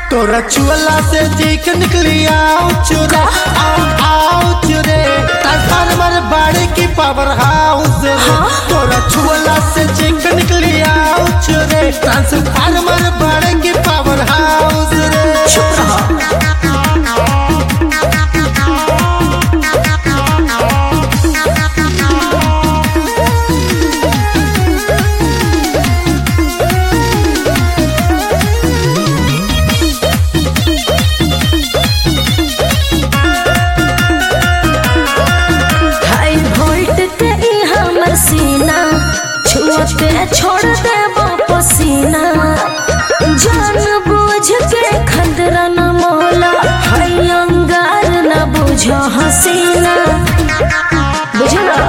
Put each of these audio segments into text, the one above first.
तोरा चुअला से चीख निकली आओ चुरे आओ आओ चुरे ट्रांसफार्मर बाड़ी की पावर हाउस रे तोरा चुअला से चीख निकली आओ चुरे ट्रांसफार्मर बाड़ी की पावर हाउस रे चुप रहो हाई वोल्ट के ई हमर सीना छुअते छोड़ दे पसीना जान बुझ के खतरा न मोला हाई अंगार न बुझो हसीना बुझला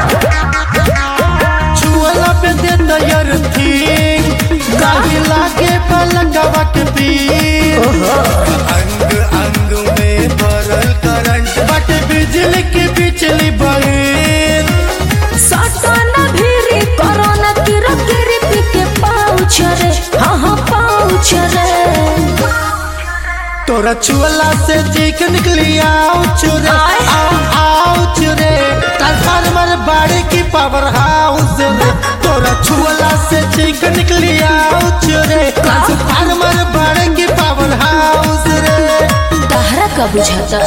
चुअला पे दे तैयार थी गाड़ी लागे पलंगवा के पीर अंग अंग में भरल करंट बट बिजली की बिजली बहिर सटना भीरी कोरोना किरा किरी पी के पाउच रे हाँ हाँ पाउच रे तोरा चुअला से चीख निकली आओ चुरे आय। आओ आओ चुरे ट्रांसफार्मर बाड़ी की पावर हाउस रे तोरा चुअला से चीख निकली आओ चुरे ट्रांसफार्मर बाड़ी की पावर हाउस रे तहरा का बुझाता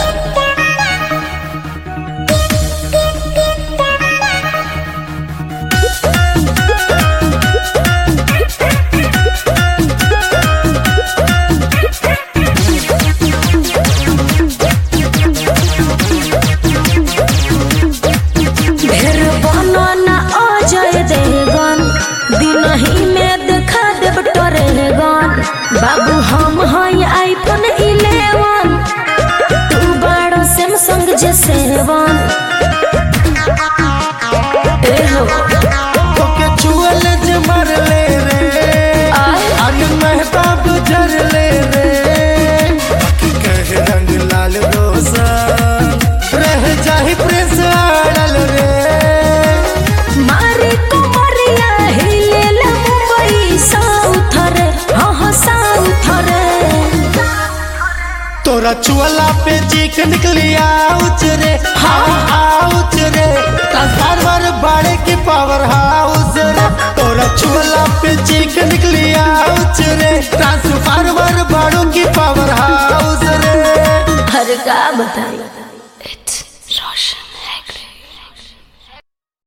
ढेर बनो ना आ जाए देगन दिन ही में देखा देब टरेगन बाबू हम हैं आईफोन 11 तू बड़ो सैमसंग जे सेवन ए हो तोके चुअल जे मर ले रे आय। अन महताब जर ले रे कह रंग लाल रोशन रह जाहि प्रेस आड़ल रे मारे कुमरिया हिले मुंबई साउथ रे हाँ हाँ साउथ रे तोरा चुअला पे चीख निकली आउच रे हाँ आउच रे ट्रांसफार्मर बाड़े की पावर हाउस रे तोरा चुअला पे चीख निकली आउच रे ट्रांसफार्मर बाड़ों की पावर हाउस रे हर का बताई